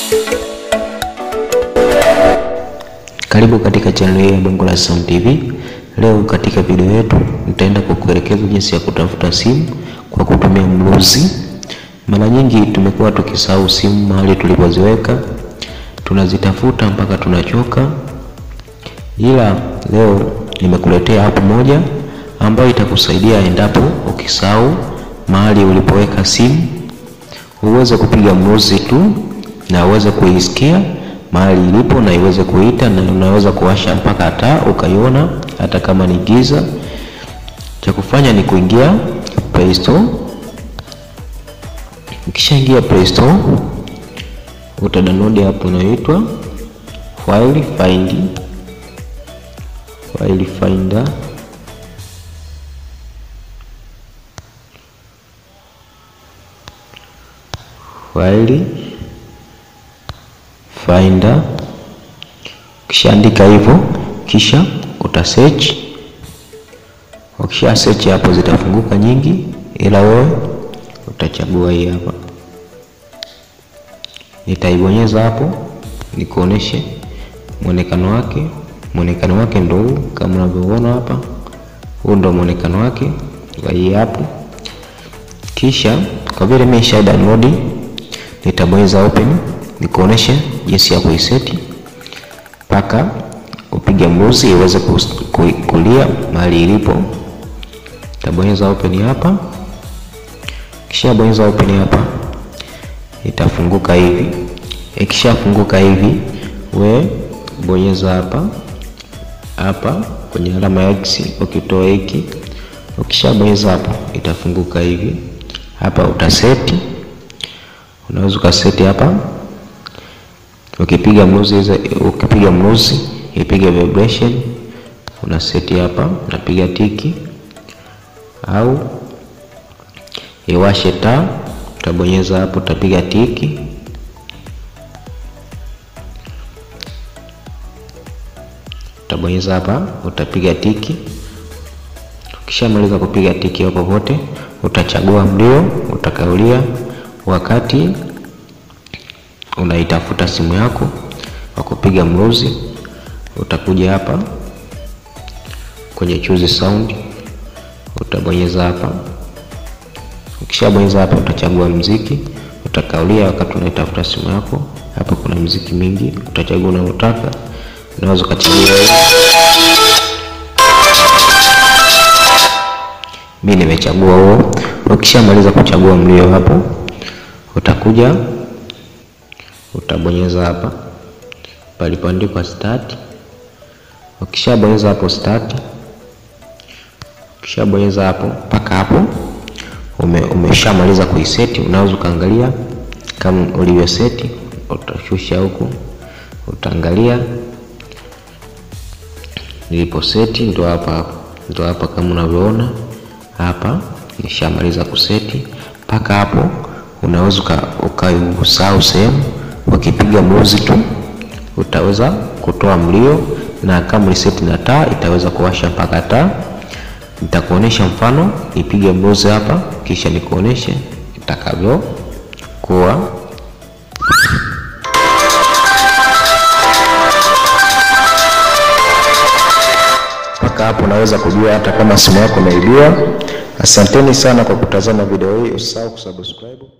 Karibu katika channel hii ya Bongo la Sound TV. Leo katika video yetu nitaenda kukuelekeza jinsi ya kutafuta simu kwa kutumia mluzi. Mara nyingi tumekuwa tukisahau simu mahali tulipoziweka, tunazitafuta mpaka tunachoka, ila leo nimekuletea app moja ambayo itakusaidia endapo ukisahau mahali ulipoweka simu, uweze kupiga mluzi tu na uweze kuisikia mahali ilipo na iweze kuita, na unaweza kuwasha mpaka taa ukaiona hata kama ni giza. Cha kufanya ni kuingia Play Store. Ukishaingia Play Store, uta download app inayoitwa File Find, File Finder. File Finder. Ukishaandika hivyo, kisha uta search. Ukisha search hapo zitafunguka nyingi, ila wewe utachagua hii hapa. Nitaibonyeza hapo nikuoneshe mwonekano wake. Mwonekano wake ndio huu kama unavyoona hapa, huu ndio mwonekano wake wa hii hapo. Kisha kwa vile mimi nisha download, nitabonyeza open nikuoneshe jinsi ya kuiseti mpaka upige mluzi iweze kulia mahali ilipo. Tabonyeza open hapa, kisha bonyeza open hapa, itafunguka hivi. Ikishafunguka hivi, we bonyeza hapa hapa kwenye alama ya X, ukitoa hiki, ukishabonyeza hapo itafunguka hivi. Hapa utaseti, unaweza ukaseti hapa ukipiga mluzi ukipiga mluzi ipige vibration, una seti hapa, unapiga tiki au iwashe taa, utabonyeza hapo, utapiga tiki. Utabonyeza hapa, utapiga tiki. Ukishamaliza kupiga tiki hapo pote, utachagua mlio utakaulia wakati unaitafuta simu yako kwa kupiga mluzi. Utakuja hapa kwenye choose sound, utabonyeza hapa. Ukishabonyeza hapa, utachagua mziki, utakaulia wakati unaitafuta simu yako. Hapa kuna mziki mingi, utachagua unaotaka. Unaweza ukachagua mimi nimechagua huo. Ukishamaliza kuchagua mlio hapo, utakuja utabonyeza hapa palipoandikwa start. Ukishabonyeza hapo start, ukishabonyeza hapo mpaka hapo ume, umeshamaliza kuiseti. Unaweza ukaangalia kama ulivyoseti, utashusha huku, utaangalia nilipo seti, ndo hapa ndo hapa kama unavyoona hapa, nishamaliza kuseti mpaka hapo. Unaweza ukausahau sehemu ukipiga mluzi tu utaweza kutoa mlio, na kama uliseti na taa itaweza kuwasha mpaka taa. Nitakuonesha mfano, ipige mluzi hapa, kisha nikuoneshe itakavyokuwa. Mpaka hapo unaweza kujua hata kama simu yako imeibiwa. Asanteni sana kwa kutazama video hii, usisahau kusubscribe.